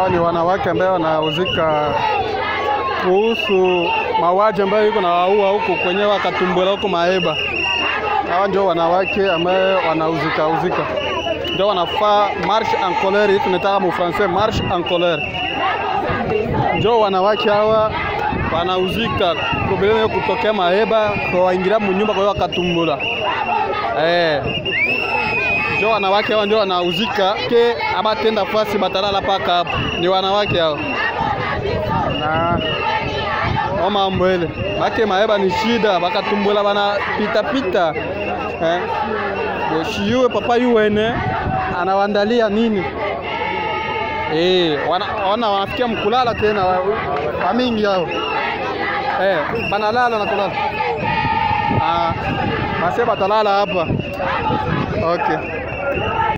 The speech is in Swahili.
hawa ni wanawake ambao wanauzika kuhusu mauaji ambayo yuko na waua huko kwenye wakatumbula huko Maeba. Hawa ndio wanawake ambao wanauzika uzika, ndio wanafaa marche en colère, hii tunataka mu français marche en colère. Ndio wanawake hawa wanauzika probleme yo kutokea Maeba kwa waingira munyumba kwa hiyo wakatumbula eh ndio wanawake hao ndio wanauzika ke abatenda fasi batalala paka hapo, ni wanawake hao na o mambo ile bake maeba ni shida, bakatumbula bana pita pita eh, shiyuwe papa yuwene anawandalia nini eh, wana, wana wanafikia mkulala tena wamingi hao eh, banalala na kulala ah, base batalala hapa okay.